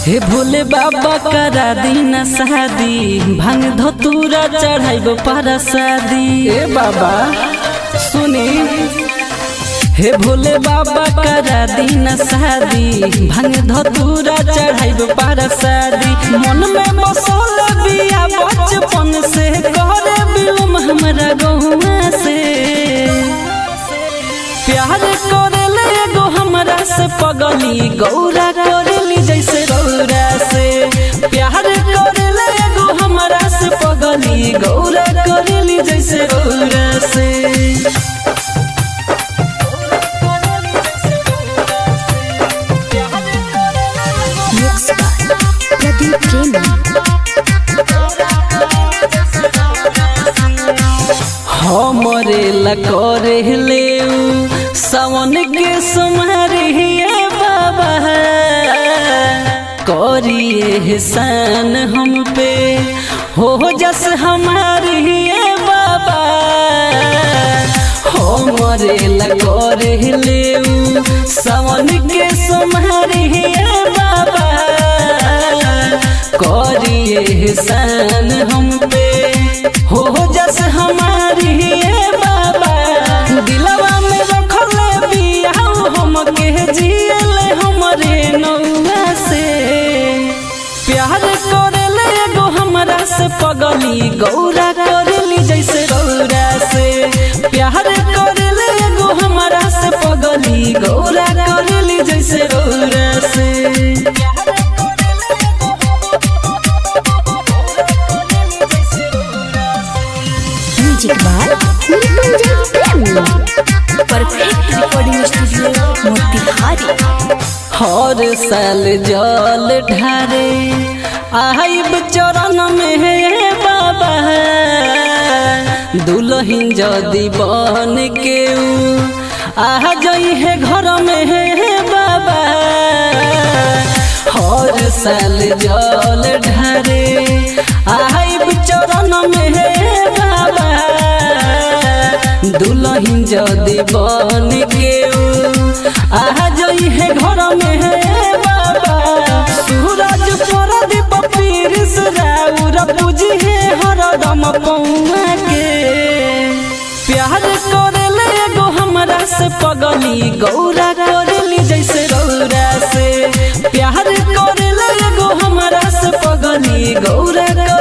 हे भोले बाबा करा दीना शादी भांग धतूरा चढ़ाइब पारा शादी ए बाबा सुनी हे भोले बाबा करा दीना शादी भांग धतूरा चढ़ाइब पारा शादी मन में बसल बिया बचपन से करे बिलुम हमरा गहुआ से प्यार करेले एगो हमरा से पगली गौरा करेली जैसे गौरा से प्यार करेले एगो हमरा से पगली गौरा करेली जैसे गौरा से Mixed by Pradeep Premi. हमरे ला करे ले सावन के समारे हे बाबा करिए एहसान हम पे हो जस हमारी हे बाबा हमरे ला करे ले सावन के समारे हे बाबा करिए एहसान हम पे हो जस हमारी ये बाबा दिलवा में रखले बिया हम के जियले हमरे नौआ से प्यार करेले एगो हमरा से पगली गौरा करेली जैसे गौरा से प्यार करेले एगो हमरा से पगली गौरा करेली जैसे गौरा से Music by Nikunjay Premi. Perfect recording studio, Motihari. हर साल जल ढारे आइब चरण में हे बाबा दुल्हन जदि बन के ऊ आ जई है घर में हे बाबा हर साल जल ढारे आइब चरण में हे बाबा दुल्हन जदि बन के ऊ आ जई है घर में है बाबा सूरज प्रदीप पीरिस राउर पूजी है हरदम पौआ के प्यार करेले एगो हमरा से पगली गौरा करेली जैसे गौरा से प्यार करेले एगो हमरा से पगली गौरा